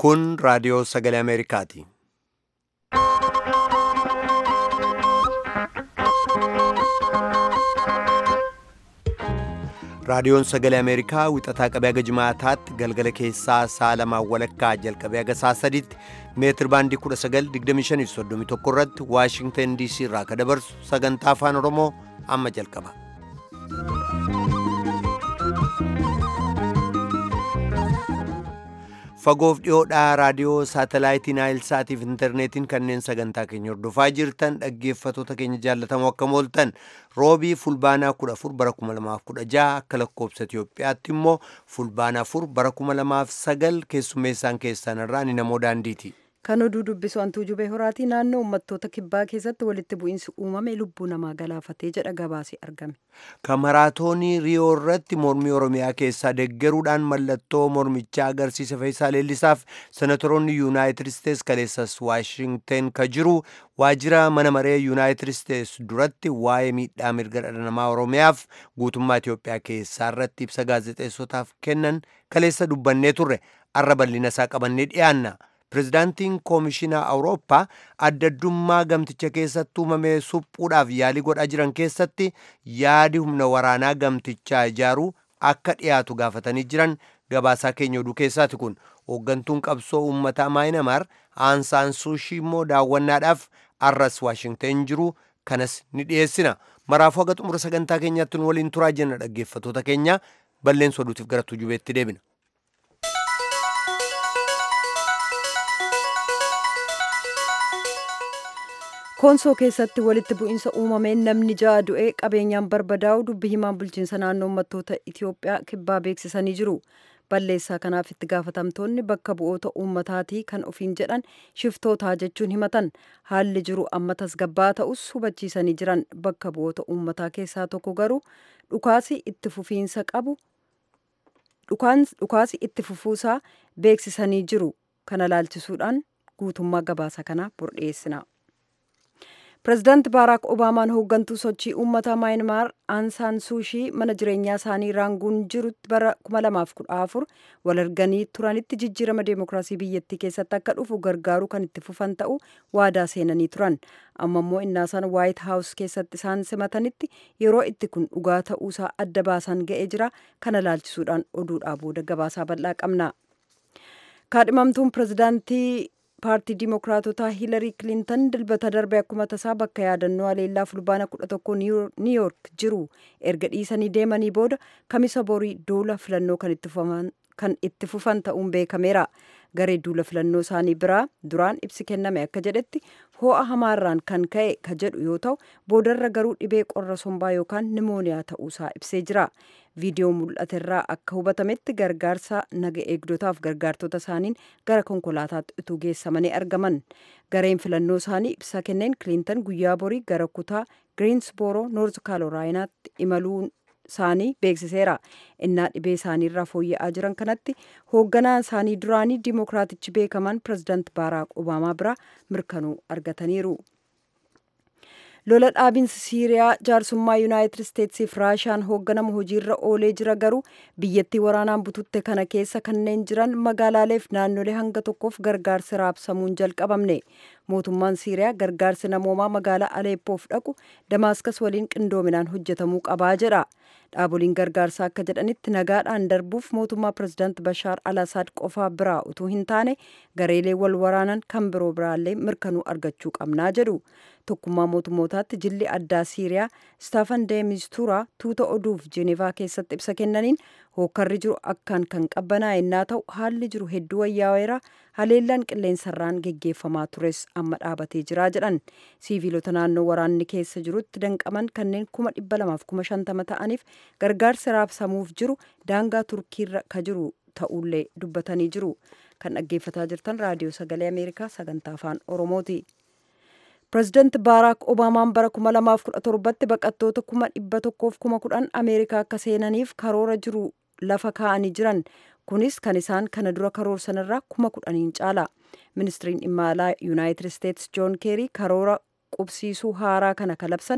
Kun raadiyoo sagalee Ameerikaati. Raadiyoon sagalee Ameerikaa wixataa qabee haga jimaataatti galgala keessaa sa'a lamaan walakkaa jalqabee haga sa'a sadiitti meetir baandii 1925 irratti Waashingtan DC irraa ka dabarsu sagantaa afaan Oromoo amma jalqaba. Fagoof dhiyoodhaa raadiyoo saatalaayitii Naayilsaatiif intarneetiin kanneen sagantaa keenya hordofaa jirtan dhaggeeffatoota keenya jaallatamoo akka mooltan roobii fulbaanaa 14 bara 2016 akka lakkoobsa Itiyoophiyaatti immoo fulbaanaa 4 bara 2009 keessummeessaan keessan irraa ni namoo daandiiti. Kan oduu dubbisu hantuu jubee horaatii naannoo uummattoota kibbaa keessatti walitti bu'iinsi uumame lubbuu namaa galaafatee jedha gabaasi argame. Kan maraatoonii Riyoo irratti mormii Oromiyaa keessaa deggeruudhaan mallattoo mormichaa agarsiisa Feeyisaa Leellisaaf senatoroonni Yuunaayitid Isteets kaleessas Waashingten ka jiru waajjira mana maree Yuunaayitid Isteets duratti waa'ee miidhaa mirga dhala namaa Oromiyaaf guutummaa Itiyoophiyaa keessaa irratti ibsa gaazexeessotaaf kennan kaleessa dubbannee turre arra bal'ina isaa qabannee dhiyaanna. Pireezidaantiin Koomishinaa Awurooppaa adda addummaa gamticha keessatti uumame suphuudhaaf yaalii godhaa jiran keessatti yaadi humna waraanaa gamtichaa ijaaruu akka dhiyaatu gaafatanii jiran gabaasaa keenya oduu keessaati kun hooggantuun qabsoo uummataa maayinamaar aansaan suushii immoo daawwannaadhaaf arras waashingten jiru kanas ni dhiyeessina maraafuu haga xumura sagantaa keenyaatti nu waliin turaa jenna dhaggeeffatoota keenya balleessa oduutiif gara tujubeetti deebina. koonsoo keessatti walitti bu'iinsa uumameen namni ja'a du'ee qabeenyaan barbadaa'u dubbi himaan bulchiinsa naannoo uummattoota itiyoophiyaa kibbaa beeksisanii jiru balleessaa kanaaf itti gaafatamtoonni bakka bu'oota uummataatii kan ofiin jedhan shiftootaa jechuun himatan haalli jiru amma tasgabbaa ta'us hubachiisanii jiran bakka bu'oota uummataa keessaa tokko garuu dhukaasi itti fufiinsa qabu dhukaasi itti fufuusaa beeksisanii jiru kana laalchisuudhaan guutummaa gabaasa kanaa bordheessina. pireezidaanti baaraak obaamaan hooggantuu sochii uummataa maayinmaar aansaan suushii mana jireenyaa isaanii raanguun jirutti bara 2014 wal arganii turanitti jijjiirama deemokiraasii biyyattii keessatti akka dhufu gargaaruu kan itti fufan ta'u waadaa seenanii turan amma immoo innaasaan waayit haawus keessatti isaan simatanitti yeroo itti kun dhugaa ta'uusaa adda baasan ga'ee jira kana laalchisuudhaan oduudhaa booda gabaasaa bal'aa qabna kaadhimamtuun pireezidaantii paartii diimokiraatotaa hiilarii kilintan dilbata darbe akkuma tasaa bakka yaadannoo aleellaa fulbaana 11 niiyoork jiru erga dhiisanii deemanii booda kamisa borii duula filannoo kan itti fufan ta'uun beekameera garee duula filannoo isaanii biraa duraan ibsi kenname akka jedhetti ho'a hamaarraan kan ka'e ka jedhu yoo ta'u boodarra garuu dhibee qorra sombaa yookaan nimooniyaa ta'uusaa ibsee jira viidiyoo mul'aterraa akka hubatametti gargaarsa naga eegdotaaf gargaartota isaaniin gara konkolaataatti utuu geessamanii argaman gareen filannoo isaanii ibsa kenneen kilintan guyyaa borii gara kutaa giriinsbooroo noorz kaarolaayinaatti imaluun isaanii beeksiseera innaa dhibee isaaniirraa fooyya'aa jiran kanatti hoogganaa isaanii duraanii diimokiraatichi beekaman pireezidaant baaraak obaamaa biraa mirkanuu argataniiru. lola dhaabinsi siiriyaa jaarsummaa yuunaayitid isteetsiif raashiyaan hoogganamu hojiirra oolee jira garuu biyyattii waraanaan bututte kana keessa kanneen jiran magaalaaleef naannolee hanga tokkoof gargaarsi raabsamuun jalqabamne mootummaan siiriyaa gargaarsi namoomaa magaalaa aleeppoof dhaqu damaaskas waliin qindoominaan hojjetamuu qabaa jedha dhaaboliin gargaarsaa akka jedhanitti nagaadhaan darbuuf mootummaa pireezidaant bashaar al asaad qofaa biraa utuu hin taane gareelee wal waraanan kan biroo biraallee mirkanuu argachuu qabnaa jedhu tokkummaa mootummootaatti jilli addaa siiriyaa staafan deemistuuraa tuuta oduuf jeenevaa keessatti ibsa kennaniin hookkarri jiru akkaan kan qabbanaa'e innaa ta'u haalli jiru hedduu wayyaa'eera haleellaan qilleensarraan geggeeffamaa tures amma dhaabatee jiraa jedhan siiviilota naannoo waraanni keessa jirutti danqaman kanneen kuma dhibba lamaaf kuma shantama ta'aniif gargaarsi raabsamuuf jiru daangaa turkiirra ka jiru ta'ullee dubbatanii jiru kan dhaggeeffataa jirtan raadiyoo sagalee ameerikaa sagantaa afaan oromooti. pireezidaanti baaraak obaamaan bara 2017tti baqattoota kuma dhibba tokkoof kuma kudhan ameerikaa akka seenaniif karoora jiru lafa kaa'anii jiran kunis kan isaan kana dura karoorsanirraa kuma kudhaniin caala ministiriin dhimma alaa yuunaayitid isteets joon keerii karoora qubsiisuu haaraa kana kalabsan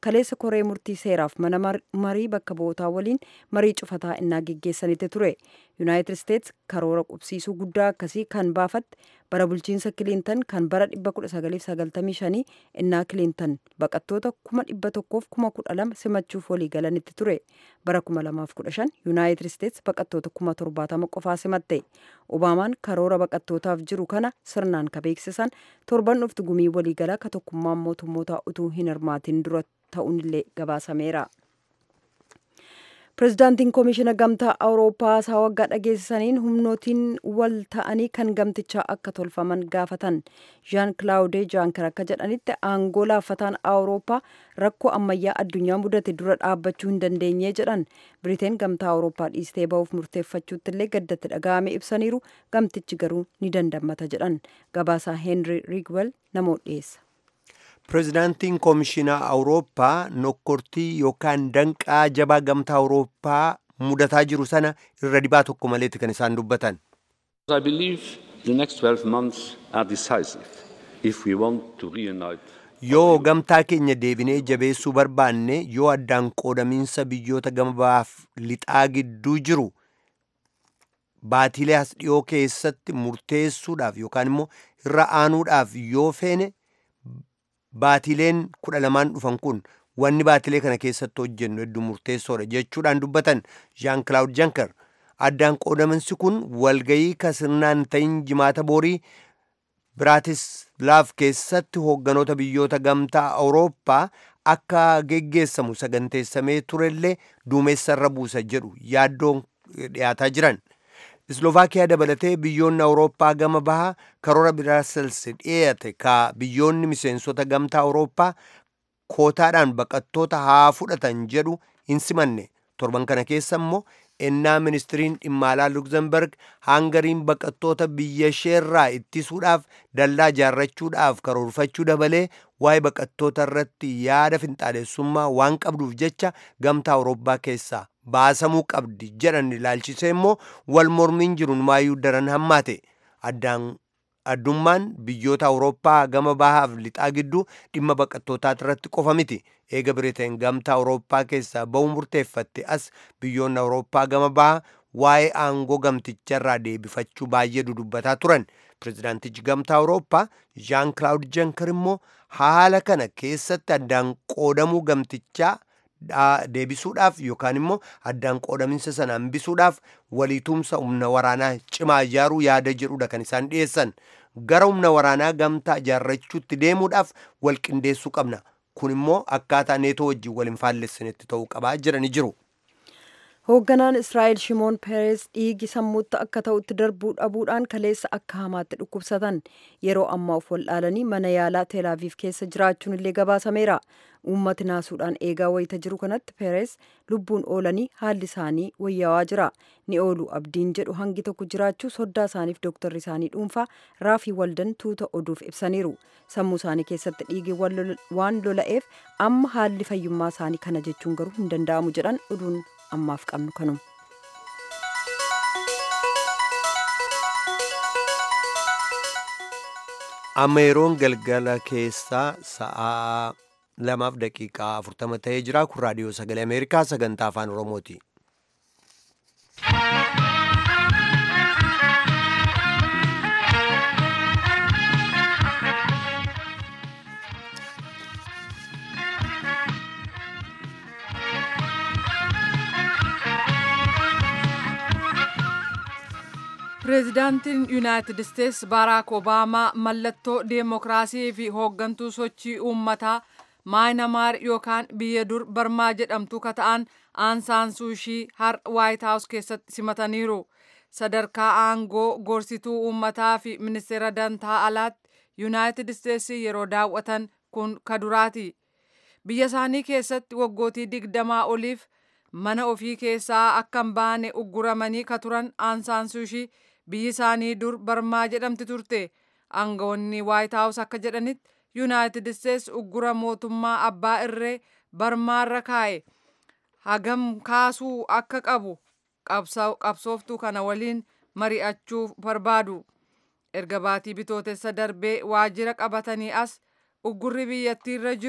kaleessa koree murtii seeraaf mana marii bakka bu'ootaa waliin marii cufataa innaa geggeessanitti ture yuunaayitid isteets karoora qubsiisuu guddaa akkasii kan baafatte bara bulchiinsa kiliintan kan bara 1995 innaa kiliintan baqattoota 1,112 simachuuf walii galanitti ture bara 2015 yuunaayitid isteets baqattoota 70,000 qofaa simatte obaamaan karoora baqattootaaf jiru kana sirnaan ka beeksisan torban dhuftu gumii waliigalaa ka tokkummaan mootummootaa utuu hin hirmaatin dura ta'uunillee gabaasameera. pirezidaantiin koomishina gamtaa awurooppaa haasaa waggaa dhageessisaniin humnootiin wal ta'anii kan gamtichaa akka tolfaman gaafatan jean claude janker akka jedhanitti aangoo laaffataan awurooppaa rakkoo ammayyaa addunyaa mudate dura dhaabbachuu hin dandeenye jedhan biriteen gamtaa awurooppaa dhiistee ba'uuf murteeffachuutti illee gaddatti dhaga'ame ibsaniiru gamtichi garuu ni dandammata jedhan gabaasaa heenri rigwel namoota dhiyeessa. pirezidaantiin koomishinaa awurooppaa nokkortii yookaan danqaa jabaa gamtaa awurooppaa mudataa jiru sana irra dibaa tokko maleetti kan isaan dubbatan. I believe the next 12 months are decisive if we want to reunite. Yoo gamtaa keenya deebinee jabeessuu barbaanne yoo addaan qoodamiinsa biyyoota gama bahaaf lixaa gidduu jiru baatilee as dhiyoo keessatti murteessuudhaaf yookaan immoo irra aanuudhaaf yoo feene baatileen kudha lamaan dhufan kun wanni baatilee kana keessatti hojjennu hedduu murteessoodha jechuudhaan dubbatan jean claude janker addaan qoodaminsi kun walgayii ka sirnaan ta'in jimaata boorii biraatislaaf keessatti hoogganoota biyyoota gamtaa awurooppaa akka geggeessamu saganteessamee turellee duumessarra buusa jedhu yaaddoon dhiyaataa jiran Isloovakiyaa dabalatee biyyoonni Awurooppaa gama bahaa karoora Biraasels dhiyeate ka biyyoonni miseensota gamtaa Awurooppaa kootaadhaan baqattoota haa fudhatan jedhu hin simanne. Torban kana keessa immoo ennaa ministiriin dhimma alaa Luksemburg hangariin baqattoota biyya isheerraa ittisuudhaaf dallaa ijaarrachuudhaaf karoorfachuu dabalee waa'ee baqattoota irratti yaada finxaalessummaa waan qabduuf jecha gamtaa Awurooppaa keessaa baasamuu qabdi jedhan ilaalchisee immoo wal mormiin jiruun maayyuu daran hammaate addaan addummaan biyyoota awurooppaa gama bahaaf lixaa gidduu dhimma baqattootaa irratti qofa miti eega biriteen gamtaa awurooppaa keessaa ba'uu murteeffatte as biyyoonni awurooppaa gama bahaa waa'ee aangoo gamticharraa deebifachuu baay'ee dudubbataa turan pirezidaantichi gamtaa awurooppaa jaan kilaawud jankar immoo haala kana keessatti addaan qoodamuu gamtichaa deebisuudhaaf yookaan immoo addaan qoodaminsa sana hambisuudhaaf waliitumsa humna waraanaa cimaa ijaaruu yaada jedhudha kan isaan dhiyeessan gara humna waraanaa gamtaa ijaarrachuutti deemuudhaaf wal qindeessuu qabna kun immoo akkaataa neetoo wajjin wal hin faallessinetti ta'uu qabaa jedhanii jiru. hoogganaan israa'el shimoon peeres dhiigi sammuutti akka ta'utti darbuu dhabuudhaan kaleessa akka hamaatti dhukkubsatan yeroo ammaa of waldhaalanii mana yaalaa teelaaviif keessa jiraachuun illee gabaasameera uummati naasuudhaan eegaa wayita jiru kanatti peeres lubbuun oolanii haalli isaanii wayyaawaa jira ni oolu abdiin jedhu hangi tokko jiraachuu soddaa isaaniif dooktarri isaanii dhuunfaa raafii waldan tuuta oduuf ibsaniiru sammuu isaanii keessatti dhiigi waan lola'eef amma haalli fayyummaa isaanii kana jechuun garuu hin danda'amu jedhan oduun ammaaf qabnu kanuma. amma yeroon galgala keessaa sa'aa lamaaf daqiiqaa afurtama ta'ee jira kun raadiyoo sagalee ameerikaa sagantaa afaan oromooti. pireezidaantiin yuunaayitid isteets baaraak obaamaa mallattoo deemokiraasii fi hooggantuu sochii uummataa maayinamaar yookaan biyya dur barmaa jedhamtu kata'an aansaan suushii har waayit haawus keessatti simataniiru sadarkaa aangoo gorsituu uummataa fi ministeera dantaa alaatti yuunaayitid isteets yeroo daawwatan kun kaduraati biyya isaanii keessatti waggootii digdamaa oliif mana ofii keessaa akka hin baane ugguramanii ka turan aansaan suushii biyyi isaanii dur barmaa jedhamti turte aangawoonni waayit haawus akka jedhanitti yuunaayitid isteets uggura mootummaa abbaa irree barmaarra kaa'e hagam kaasuu akka qabu qabsooftuu kana waliin mari'achuu barbaadu erga baatii bitootessa darbee waajjira qabatanii as uggurri biyyattiirra jiru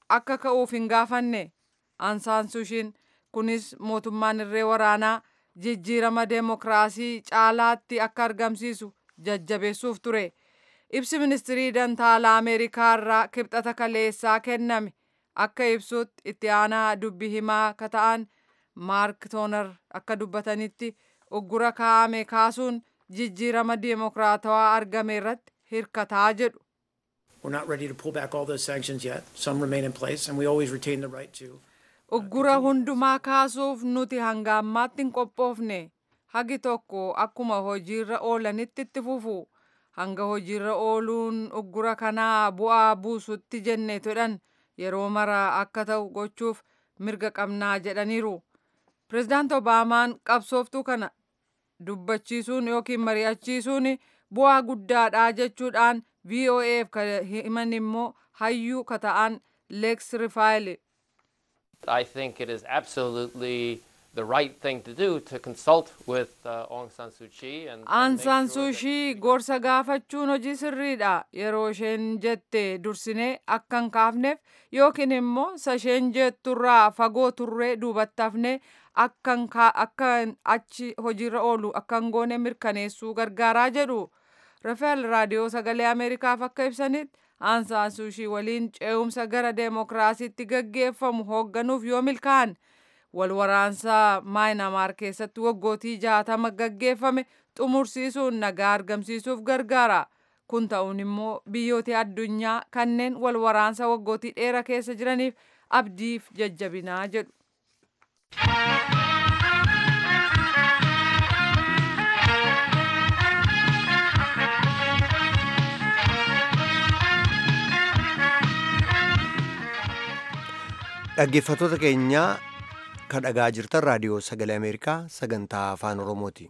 akka ka'uuf hin gaafanne aansaansuushiin kunis mootummaan irree waraanaa jijjiirama deemokiraasii caalaatti akka argamsiisu jajjabeessuuf ture ibsi ministirii dantaalaa ameerikaa irraa kibxata kaleessaa kenname akka ibsutti itti aanaa dubbi himaa ka ta'an maark toonar akka dubbatanitti uggura kaa'ame kaasuun jijjiirama deemokiraatawaa argame irratti hirkataa jedhu. We're not ready to pull back all those sanctions yet. Some remain in place, and we always retain the right to. Uggura hundumaa kaasuuf nuti hanga ammaatti hin qophoofne. Hagi tokko akkuma hojiirra oolanitti itti fufu. Hanga hojiirra ooluun uggura kanaa bu'aa buusutti jenne jedhan yeroo mara akka ta'u gochuuf mirga qabnaa jedhaniiru. Pireezidaant Obaamaan qabsooftuu kana dubbachiisuun yookiin mari'achiisuun bu'aa guddaadha jechuudhaan VOAf kan himan immoo hayyuu ka ta'an Lex Rifaayil. I think it is absolutely the right thing to do to consult with uh, Aung San Suu Kyi and, and Aung make San sure Suu that- Kyi gorsa gaafachuun hojii sirriidha yeroo isheen jette dursinee akka hin kaafneef yookiin immoo isa isheen jetturraa fagoo turree duubatti hafnee akka hin kaa- akka hin achi hojiirra oolu akka hin goone mirkaneessuu gargaaraa jedhu. Rafael raadiyoo sagalee Ameerikaaf akka ibsanitti Aung San Suu Kyi waliin ce'umsa gara deemokiraasiitti gaggeeffamu hoogganuuf yoo milkaa'an wal waraansa maayinamaar keessatti waggootii jaatama gaggeeffame xumursiisuun nagaa argamsiisuuf gargaara. Kun ta'uun immoo biyyoota addunyaa kanneen wal waraansa waggootii dheeraa keessa jiraniif abdiif jajjabinaa jedhu. Dhaggeeffattoota keenya kan dhagaa jirtan raadiyoo sagalee Ameerikaa sagantaa afaan Oromooti.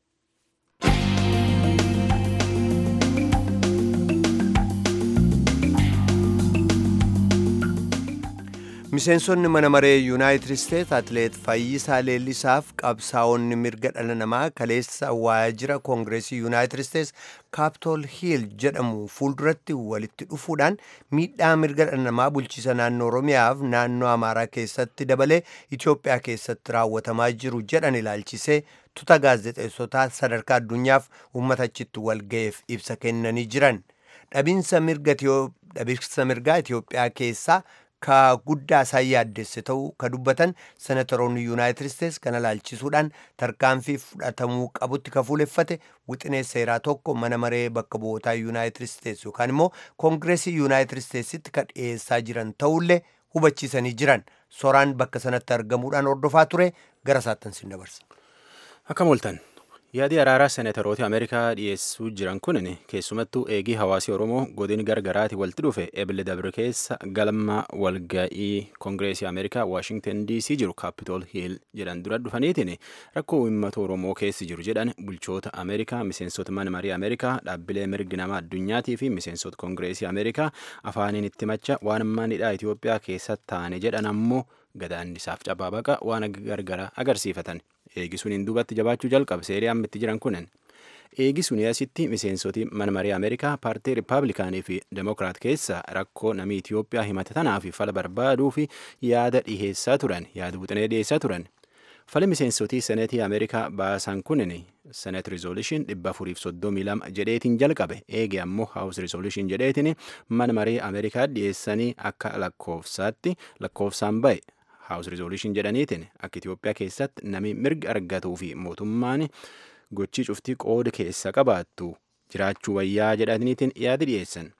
Miseensonni mana maree Yuunaayitid Isteet Atileet Fayyisaa Leellisaaf qabsaa'onni mirga dhala namaa kaleessa waajjira Koongireesii Yuunaayitid Isteets Kaapitool Hiil jedhamu fuulduratti walitti dhufuudhaan miidhaa mirga dhala namaa bulchiisa naannoo Oromiyaaf naannoo Amaaraa keessatti dabalee Itoophiyaa keessatti raawwatamaa jiru jedhan ilaalchisee tuta gaazexeessotaa sadarkaa addunyaaf uummata achitti walga'eef ibsa kennanii jiran. Dhabinsa mirga Itiyoo- dhabinsa mirgaa Itoophiyaa keessaa ka guddaa isaan yaaddesse ta'uu ka dubbatan senatoroonni yuunaayitid isteets kana ilaalchisuudhaan tarkaanfii fudhatamuu qabutti ka fuuleffate wixinee seeraa tokko mana maree bakka bu'ootaa yuunaayitid isteets yookaan immoo koongireesii yuunaayitid isteetsitti ka dhiyeessaa jiran ta'ullee hubachiisanii jiran soraan bakka sanatti argamuudhaan hordofaa ture gara saattan sin dabarsa. Akka mooltan yaadii araaraa seenataroota Ameerikaa dhiyeessuu jiran kun keessumattuu eegii hawaasii Oromoo godin gargaraati walitti dhufe ebile dabre keessa galma walga'ii Koongireesii Ameerikaa Waashingtan DC jiru Kaapitool Hiil jedhan dura dhufaniitiin rakkoo uummata Oromoo keessi jiru jedhan bulchoota Ameerikaa miseensota mana marii Ameerikaa dhaabbilee mirgi namaa addunyaatii fi miseensota Koongireesii Ameerikaa afaaniin itti macha waan manidhaa Itoophiyaa keessatti taane jedhan ammoo gadaannisaaf cabaa baqa waan gargara agarsiifatan. eegisuun hin duubatti jabaachuu jalqabe seerii amma itti jiran kunin eegisuun asitti miseensoti mana marii ameerikaa paartii riippaabilikaanii fi demokiraat keessa rakkoo namii itiyoophiyaa himate tanaa fi fala barbaaduu fi yaada dhiheessaa turan yaada buxinee dhiheessaa turan fala miseensotii seneetii ameerikaa baasan kunin senet rizooluushin dhibba afuriif soddomii lama jedheetiin jalqabe eege ammoo haawus rizooluushin jedheetiin mana marii ameerikaa dhiyeessanii akka lakkoofsaatti lakkoofsaan ba'e haawus rizooluushin jedhaniitiin akka Itoophiyaa keessatti namni mirga argatuu fi mootummaan gochii cuftii qooda keessa qabaattu jiraachuu wayyaa jedhaniitiin yaada dhiyeessan.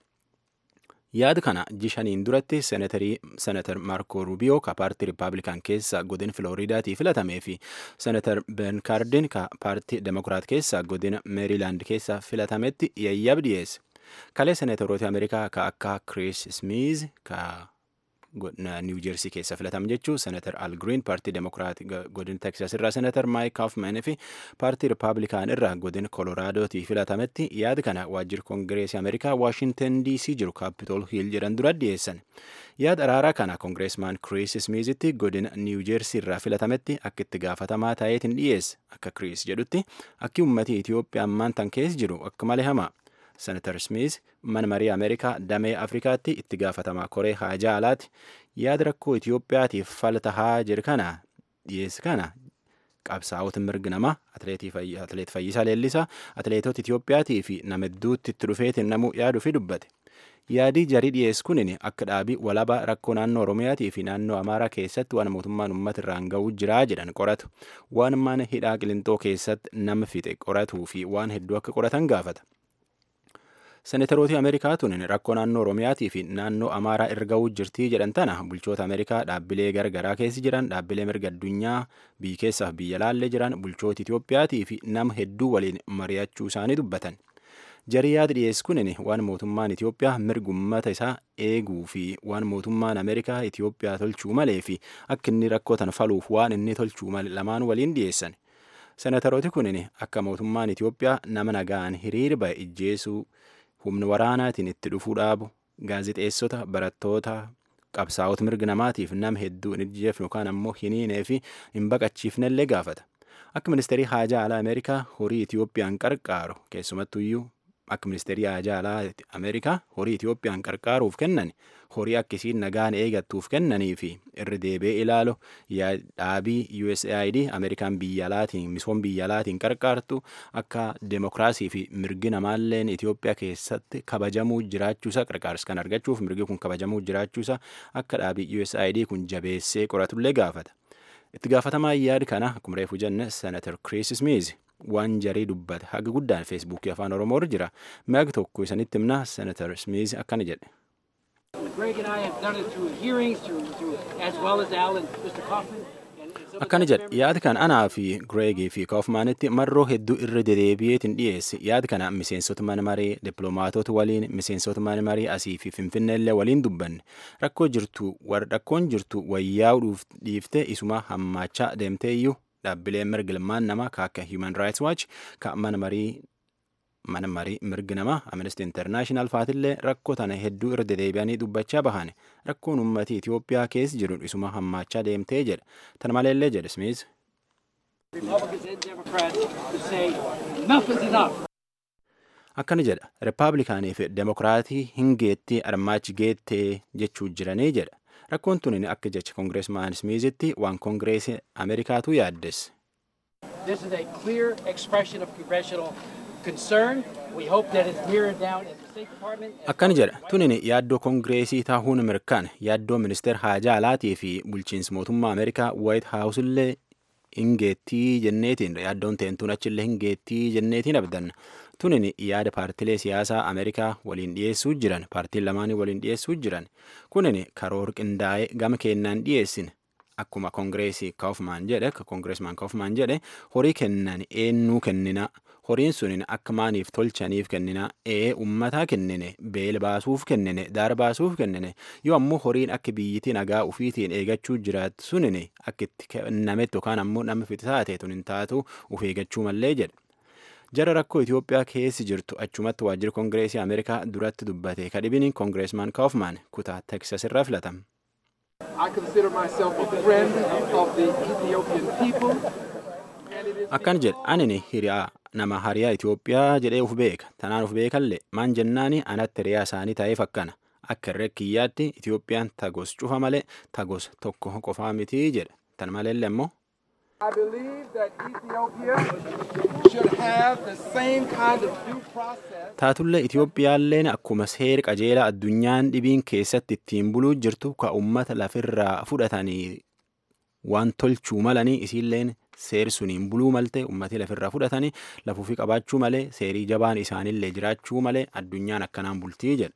Yaada kana jishaniin duratti senatar Maarko Rubiyoo ka paartii Riippaabilikaan keessa godina Filooriidaatii filatamee fi senatar Ben Kaardin ka paartii Demokiraat keessa godina Meeriilaand keessa filatametti yayyab dhiyeesse. Kalee senataroota Ameerikaa ka akka Chris Smiiz ka niw jeersii keessa filatame jechuun senatar al green paartii demokiraat godin teksas irraa senatar maayik kaafman fi paartii rippaabilikaan irraa godin koloraadooti filatametti yaada kana waajjira koongireesii ameerikaa waashintan dc jiru kaapitool hiil jedhan dura dhiyeessan yaada araaraa kana koongireesmaan kiriis smiizitti godin niw jeersii irraa filatametti akka itti gaafatamaa ta'eetiin dhiyeesse akka kiriis jedhutti akki uummatii itiyoophiyaa ammaan tan keessa jiru akka malee hamaa senatar smith mana marii ameerikaa damee afrikaatti itti gaafatamaa koree haajaa alaati yaada rakkoo itiyoophiyaatiif fala tahaa jiru kana dhiyeessi kana qabsaa'ota mirgi namaa atleet Fayyisaa Leellisaa atleetota Itiyoophiyaatii fi nama hedduutti itti dhufeetiin namuu yaaduu fi dubbate. Yaadii jarii dhiyeessu kunin akka dhaabii walabaa rakkoo naannoo Oromiyaatii fi naannoo Amaaraa keessatti waan mootummaan uummata irraan ga'uu jiraa jedhan qoratu. Waan mana hidhaa qilintoo keessatti nama fixe qoratuu fi waan hedduu akka qoratan gaafata. Seneetarooti Ameerikaa tunin rakkoo naannoo Oromiyaatii fi naannoo Amaaraa irra ga'uu jirtii jedhan tana bulchoota Ameerikaa dhaabbilee garagaraa keessa jiran dhaabbilee mirga addunyaa biyya keessaaf biyya laallee jiran bulchoota Itiyoophiyaatii fi nama hedduu waliin mari'achuu isaanii dubbatan. Jarii yaada dhiyeessu kunin waan mootummaan Itiyoophiyaa mirga uummata isaa eeguu fi waan mootummaan Ameerikaa Itiyoophiyaa tolchuu malee fi akka inni rakkoo tana faluuf waan inni tolchuu malee lamaan waliin dhiyeessan. Seneetarooti kunin akka mootummaan Itiyoophiyaa nama nagaan hiriira ba'e ijjeesuu humna waraanaatiin itti dhufuu dhaabu gaazixeessota barattoota qabsaa'ota mirga namaatiif nama hedduu hin ijjeefne yookaan ammoo hin hiinee fi hin baqachiifnellee gaafata. Akka ministeerii haajaa alaa Ameerikaa horii Itiyoophiyaan qarqaaru keessumattuyyuu akka ministeerii haajaa alaa Ameerikaa horii Itiyoophiyaan qarqaaruuf kennan horii akkasiin nagaan eegattuuf kennanii fi irra deebi'ee ilaalu dhaabii USAID Ameerikaan biyya alaatiin misooma biyya alaatiin qarqaartu akka demokiraasii fi mirgi namaalleen Itiyoophiyaa keessatti kabajamuu jiraachuusa qarqaarsa kan argachuuf mirgi kun kabajamuu jiraachuusa akka dhaabii USAID kun jabeessee qoratullee gaafata. Itti gaafatamaa yaada kana akkuma reefu jenne Senator Chris Smith waan jarii dubbate haga guddaan feesbuukii afaan oromoo irra jira mi'a tokko isanitti himna senatar smith akkana jedhe. akkana jedhe yaada kan anaa fi gireegii fi koofmaanitti marroo hedduu irra dedeebi'eetiin dhiyeesse yaada kana miseensota mana maree dippiloomaatota waliin miseensota mana maree asii fi finfinneellee waliin dubbanne rakkoo jirtu rakkoon jirtu wayyaa'uudhuuf dhiifte isuma hammaachaa deemtee iyyuu dhaabbileen mirga ilmaan namaa ka akka human rights watch ka mana marii mana marii mirgi namaa amnesty international faatillee rakkoo tana hedduu irra dedeebi'anii dubbachaa bahan rakkoon uummatii Itiyoophiyaa keessa jiru isuma hammaachaa deemtee jedha tana maleellee jedhe Smith. akkana jedha rippaabilikaanii fi demokiraatii hin geettii armaachi geettee jechuu jiranii jedha rakkoon tun akka jecha koongireesmaan smiizitti waan koongireesii ameerikaatu yaaddes. This is a clear expression of congressional concern. We hope that it's mirrored down at the State Department. akkana jedha tunin yaaddoo koongireesii taahuun mirkaan yaaddoo ministeer haajaa alaatii fi bulchiinsi mootummaa ameerikaa waayit haawusillee hingeettii jenneetiin yaaddoon teentuun achillee hingeettii jenneetiin abdanna tunin yaada paartilee siyaasaa ameerikaa waliin dhiyeessuu jiran paartiin lamaanii waliin dhiyeessuu jiran kunin karoor qindaa'ee gama kennaan dhiyeessin akkuma koongireesii kaufmaan jedhe koongireesmaan kaufmaan jedhe horii kennan eennuu kennina horiin sunin akka maaniif tolchaniif kennina ee ummataa kennine beela baasuuf kennine daara baasuuf kennine yoo ammoo horiin akka biyyittii nagaa ufiitiin eegachuu jiraatu sunin akka itti kennametti yookaan ammoo nama fitisaate tun hin taatu uf eegachuu mallee jedhe. jara rakkoo Itiyoophiyaa keessi jirtu achumatti waajjira koongireesii Ameerikaa duratti dubbate kadhibini koongireesmaan kaufmaan kutaa Teksas irraa filatama. I consider myself a friend of the Ethiopian people. Akkan jedhe anini hiriyaa nama hariyaa Itiyoophiyaa jedhee uf beeka. Tanaan uf beekallee maan jennaani anatti hiriyaa isaanii ta'eef akkana. Akka irree kiyyaatti Itiyoophiyaan tagos cufa malee tagos tokko qofaa miti jedhe. Tan maleellee immoo I believe that Ethiopia should have the same kind of due process. taatullee Itiyoophiyaalleen akkuma seera qajeelaa addunyaan dhibiin keessatti ittiin buluu jirtu ka uummata lafirraa fudhatanii waan tolchuu malanii isiilleen seeri suniin buluu malte uummatii lafirraa fudhatanii lafuufi qabaachuu malee seerii jabaan isaanillee jiraachuu malee addunyaan akkanaan bultii jedha.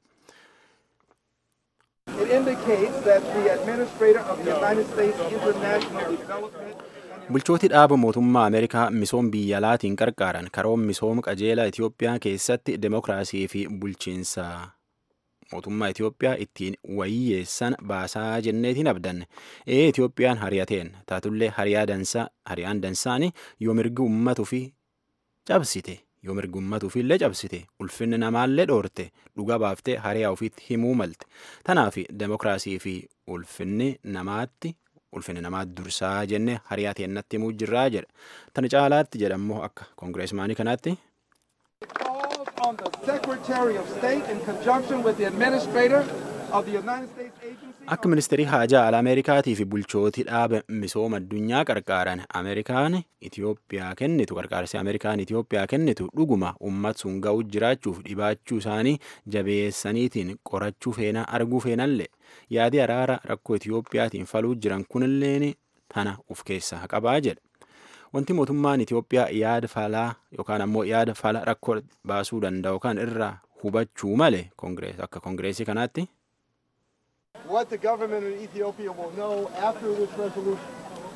It indicates that the administrator of the United States International Development Bulchooti dhaaba mootummaa Ameerikaa misooma biyya alaatiin qarqaaran karoon misooma qajeelaa Itiyoophiyaa keessatti demokiraasii fi bulchiinsa mootummaa Itiyoophiyaa ittiin wayyeessan baasaa jenneetiin abdanne. Ee Itiyoophiyaan hariyateen taatullee hariyaa dansaa hariyaan dansaani yoo mirgi uummatuu fi cabsite yoo mirgi uummatuu fi illee cabsite ulfinni namaallee dhoorte dhuga baaftee hariyaa ofiitti himuu malte. Tanaaf demokiraasii fi ulfinni namaatti ulfinni namaa dursaa jenne hariyaa teennatti himuu jirraa jedha. Tana caalaatti jedhammoo akka koongireesmaanii kanaatti calls on the Secretary of State in conjunction with the Administrator of the United States Agency. Akka ministeerii haajaa ala Ameerikaatii fi bulchootii dhaaba misooma addunyaa qarqaaran Ameerikaan Itoophiyaa kennitu qarqaarsi Ameerikaan Itoophiyaa kennitu dhuguma uummata sun ga'u jiraachuuf dhibaachuu isaanii jabeessaniitiin qorachuu feena arguu feenallee yaadi araara rakkoo Itoophiyaatiin faluu jiran kunilleen tana of keessaa qabaa jedha. Wanti mootummaan Itoophiyaa yaada falaa yookaan ammoo yaada fala rakkoo baasuu danda'u kan irraa hubachuu malee akka koongireesii kanaatti What the government of Ethiopia will know after this resolution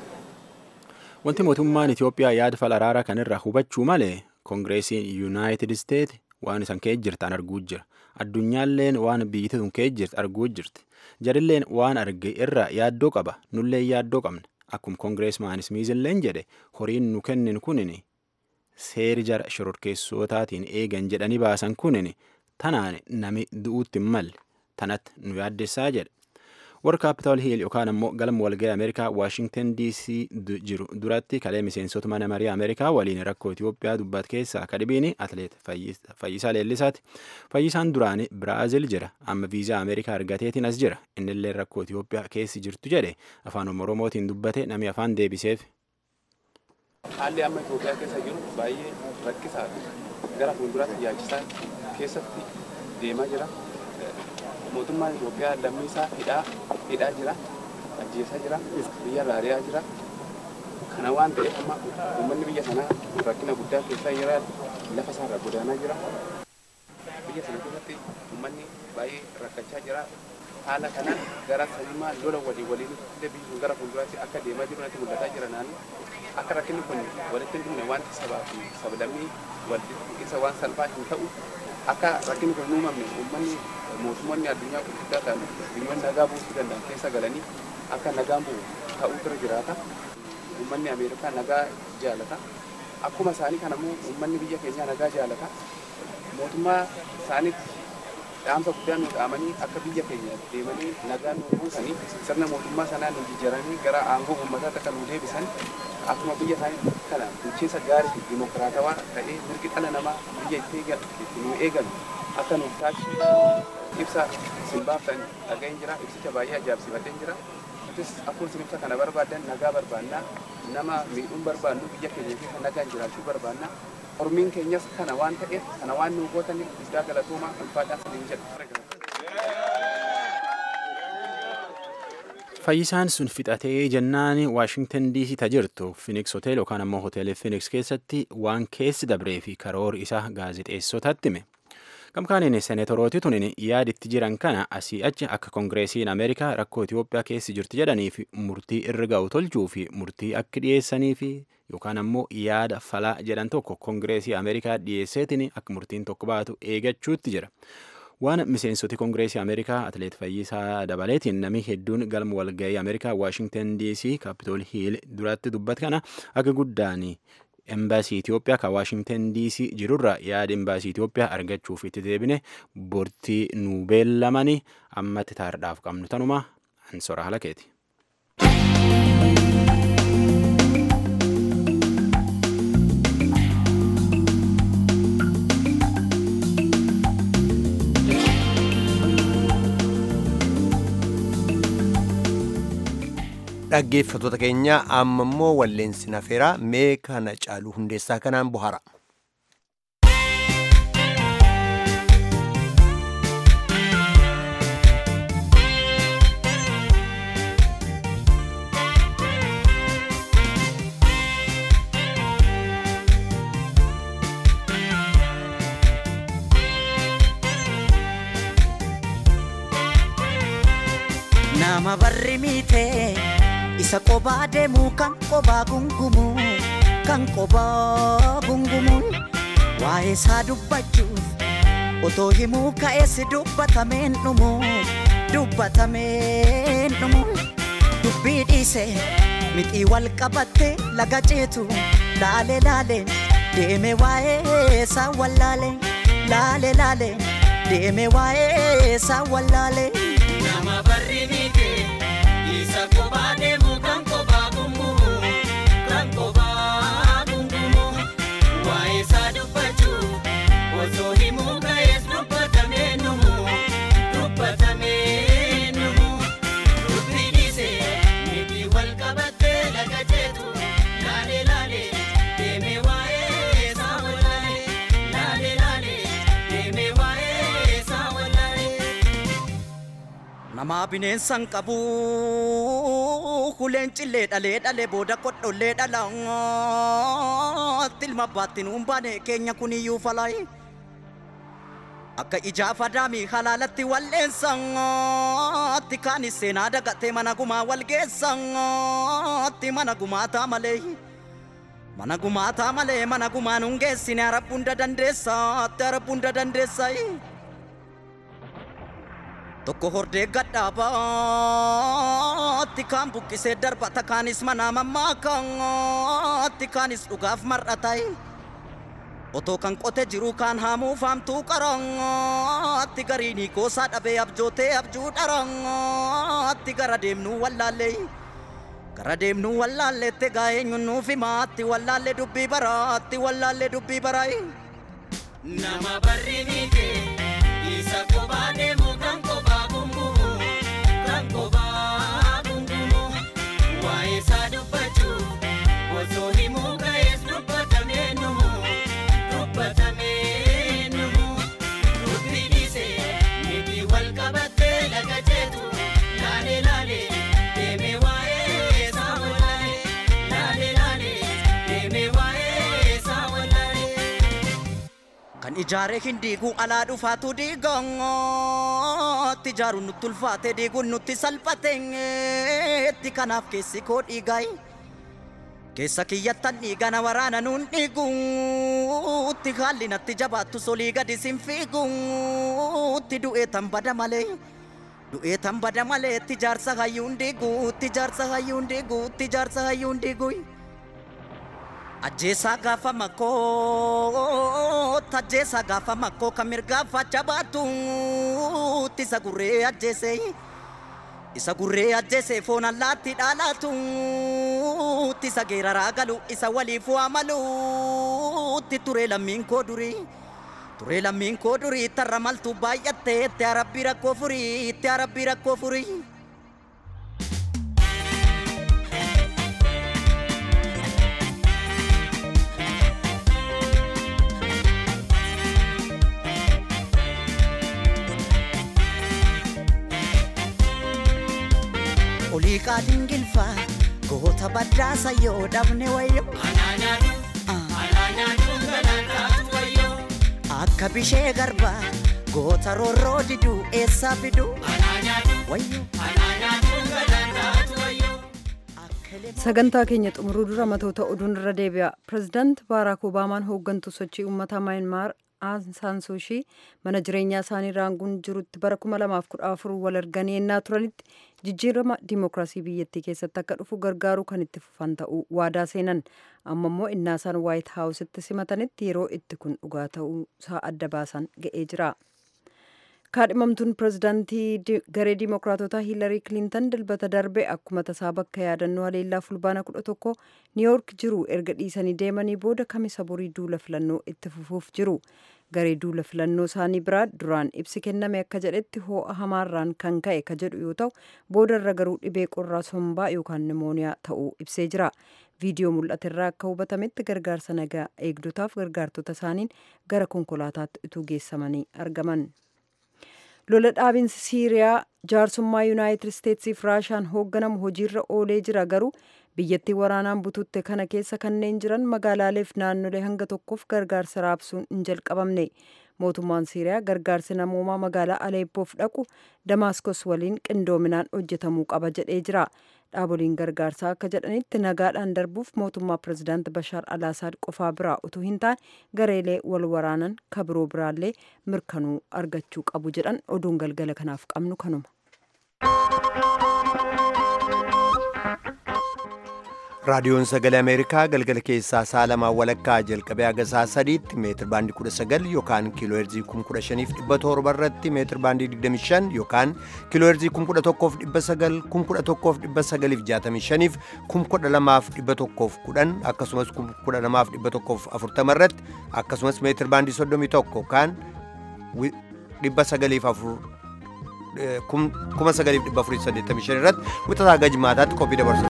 Wanti mootummaan Itoophiyaa yaada fala araaraa kanirraa hubachuu malee koongireesiin Yuunaayitid Isteet waan isan kee jirtan arguu jira. Addunyaalleen waan biyyi tun kee jirti arguu jirti. Jarilleen waan arge irraa yaaddoo qaba. Nullee yaaddoo qabna. Akkuma koongireesmaan Smiizilleen jedhe horiin nu kennin kunin seeri jara shororkeessotaatiin eegan jedhanii baasan kunin tanaan nami du'uutti hin malle tanatti nu yaaddessaa jedhe. warra kaapitaal hiil yookaan ammoo galma walga'ii ameerikaa waashingtan dc jiru duratti kalee miseensota mana marii ameerikaa waliin rakkoo itiyoophiyaa dubbat keessaa kadhibiin atleet fayyisaa leellisaati fayyisaan duraanii biraazil jira amma viizaa ameerikaa argateetiin as jira innillee rakkoo itiyoophiyaa keessi jirtu jedhe afaan oromootiin dubbate nami afaan deebiseef. haalli amma itiyoophiyaa keessa jiru baay'ee rakkisaa fi gara fuulduraatti yaachisaa keessatti deemaa jira. mootummaan Itoophiyaa lammii isaa hidhaa hidhaa jira ajjeesaa jira biyya raariyaa jira kana waan ta'eef amma uummanni biyya sanaa rakkina guddaa keessaa jira lafa isaarra godaanaa jira biyya sana keessatti uummanni baay'ee rakkachaa jira haala kanaan gara sanimaa lola walii waliin illee biyyi sun gara fuulduraatti akka deemaa jiru natti mul'ataa jira naannoo akka rakkinni kun walitti hin dhumne wanti sabaa fi sablammii walitti isa waan salphaa hin ta'u akka rakkinni kun hin uumamne uummanni mootummoonni addunyaa gurguddaa ta'an biyyoonni nagaa buusuu danda'an keessa galanii akka nagaan bu'u ta'uu bira jiraata. Uummanni Ameerikaa nagaa jaalata. Akkuma isaanii kana immoo uummanni biyya keenyaa nagaa jaalata. Mootummaa isaaniitti dhaamsa guddaa nu dhaamanii akka biyya keenya deemanii nagaa nu buusanii sirna mootummaa sanaa nu jijjiiranii gara aangoo uummataatti akka nu deebisan akkuma biyya isaanii kana bulchiinsa gaarii fi dimokiraatawaa ta'ee mirgi dhala namaa biyya itti nu eegalu akka nuuf taasisu ibsa isin baaftan dhaga'een jira ibsicha baay'ee ajaa'ibsiifadheen jira nutis akkuma isin ibsa kana barbaadan nagaa barbaannaa nama miidhuun barbaannu biyya keenya keessa nagaan jiraachuu barbaannaa Oromiin keenyas kana waan ta'eef kana waan nu gootaniif guddaa galatoomaa ulfaadhaa saniin jedha. Fayyisaan sun fixatee jennaan Waashingtan DC tajirtu Phoenix Hotel yookaan ammoo hoteelii Phoenix keessatti waan keessi dabree fi karoora isaa gaazexeessotatti hime. Gamkaaniin seenetorooti tunin yaaditti jiran kana asii achi akka koongireesiin Ameerikaa rakkoo Itoophiyaa keessi jirti jedhanii fi murtii irra ga'u tolchuu fi murtii akka dhiyeessanii fi yookaan ammoo yaada falaa jedhan tokko koongireesii Ameerikaa dhiyeesseetiin akka murtiin tokko baatu eegachuutti jira. Waan miseensoti koongireesii Ameerikaa Atleet Fayyisaa dabaleetiin namni hedduun galma walga'ii Ameerikaa Waashingtan DC Kaapitool Hiil duratti dubbat kana akka guddaan embaasii Itoophiyaa kan Waashingtan DC jirurra yaada embaasii Itoophiyaa argachuuf itti deebine bortii nu beellamanii ammatti taardhaaf qabnu tanuma ansora halakeeti. dhaggeeffattoota keenya amma immoo walleensi nafeeraa mee kana caaluu hundeessaa kanaan bohara. nama barri miitee isa qobaa deemu kan qobaa gungumu kan qobaa gungumu waa'ee isaa dubbachuuf otoo himuu ka'eessi dubbatameen dhumu dubbatameen dhumu dubbii dhiise mixii wal qabatte laga ceetu laale laale deeme waa'ee isaa wallaale laale laale deeme waa'ee isaa wallaale. Nama barri miite isa kophaa deemu kan kophaa gungumu kan kophaa gungumu waa'ee isaa dubbachuu osoo himuu ka'e namaa bineensan qabu kuleen cillee dhalee dhalee booda kodhollee dhala tilma baattiin humbaane keenya kuniyyuu falaayi akka ijaafa daamii halaalatti walleessatti kaanis seenaa dagatee mana gumaa walgeessatti mana gumaataa malee mana gumaataa malee mana gumaan hungeessine arabbunda dandeessaatti arabbunda dandeessayi tokko hordee gadhaabaatti kaan buqqisee darbata kaanis manaa mammaakaatti kaanis dhugaaf mar'atayi otoo kan qote jiru kaan haamuu faamtuu qarangaatti gariin hiikoosaa dhabee abjootee abjuu dharangaatti gara deemnuu wallaallee gara deemnuu wallaalleette gaa eenyuun nuuf himaatti wallaallee dubbii baraatti wallaallee dubbii baraayi. Nama barri miite isa kophaa deemu kan kophaa gungumu kan kophaa gungumu waa'ee isaa dubbachuu osoo himuu ga'ees dubbatamee numu dubbatamee numu dubbii dhiisee miti wal qabattee laga jeetu laalee laalee deemee waa'ee isaa wallaalee laalee laalee deemee waa'ee isaa wallaalee. kan ijaare hin diiguu alaa dhufaatu diigootti ijaaruun nutti ulfaate diiguun nutti salphateetti kanaaf keessi koo dhiigayi keessa kiyyattan dhiigana waraana nuun dhiiguutti haalli natti jabaattu solii gadi sin fiiguutti du'ee tan bada malee du'ee tan bada malee itti jaarsa hayyuun diiguutti jaarsa hayyuun diiguutti jaarsa hayyuun diiguuyi. ajjeesaa gaafa makkoo tajjeesaa gaafa makkoo kan mirgaafacha baatuutti isa gurree ajjeese isa gurree ajjeese foon allaatti dhaalaatuutti isa geeraraa galu isa waliif waamaluutti turee lammiin koo durii turee lammiin koo durii tarra maltuu baay'attee itti arabbii rakkoo furii itti arabbii rakkoo furii. olii qaadin gilfaa goota baddaasa yoo dhabne wayyo akka bishee garbaa goota roorroo diduu eessaa fiduu wayyo sagantaa keenya xumuruu dura matoota oduun irra deebi'a pirezidaant baaraak obaamaan hooggantuu sochii uummataa maayinmaar Aung San Suu Kyi mana jireenyaa isaanii raanguun jirutti bara 2014 wal arganii ennaa turanitti jijjiirama dimookiraasii biyyattii keessatti akka dhufu gargaaruu kan itti fufan ta'uu waadaa seenan amma immoo innaa isaan waayit haawusitti simatanitti yeroo itti kun dhugaa ta'uu isaa adda baasan ga'ee jira. kaadhimamtuun pirezidaantii garee diimookiraatotaa hiilarii kilintan dilbata darbe akkuma tasaa bakka yaadannoo haleellaa fulbaana 11 niiyoork jiru erga dhiisanii deemanii booda kamisa borii duula filannoo itti fufuuf jiru garee duula filannoo isaanii biraa duraan ibsi kenname akka jedhetti ho'a hamaarraan kan ka'e ka jedhu yoo ta'u boodarra garuu dhibee qorraa sombaa yookaan nimooniyaa ta'uu ibsee jira viidiyoo mul'aterraa akka hubatametti gargaarsa nagaa eegdotaaf gargaartota isaaniin gara konkolaataatti utuu geessamanii argaman. lola dhaabinsi siiriyaa jaarsummaa yuunaayitid isteetsiif raashaan hoogganamu hojiirra oolee jira garuu biyyattii waraanaan bututte kana keessa kanneen jiran magaalaaleef naannolee hanga tokkoof gargaarsa raabsuun hin jalqabamne mootummaan siiriyaa gargaarsi namoomaa magaalaa aleeppoof dhaqu damaaskos waliin qindoominaan hojjetamuu qaba jedhee jira dhaaboliin gargaarsaa akka jedhanitti nagaadhaan darbuuf mootummaa pirezidaant bashaar alaasaad qofaa biraa utuu hin taane gareelee wal waraanan kabiroo biraallee mirkanuu argachuu qabu jedhan oduun galgala kanaaf qabnu kanuma. raadiyoon sagalee ameerikaa galgala keessaa sa'a lamaa walakkaa jalqabee haga sa'a sadiitti meetir baandii 19 yookaan kiiloo heerzii 15700 irratti meetir baandii 25 yookaan kiiloo heerzii 11,900 11,965 12,110 akkasumas 12,140 irratti akkasumas meetir baandii 31 yookaan 9,485 irratti wixataa gajmaataatti qophii dabarsu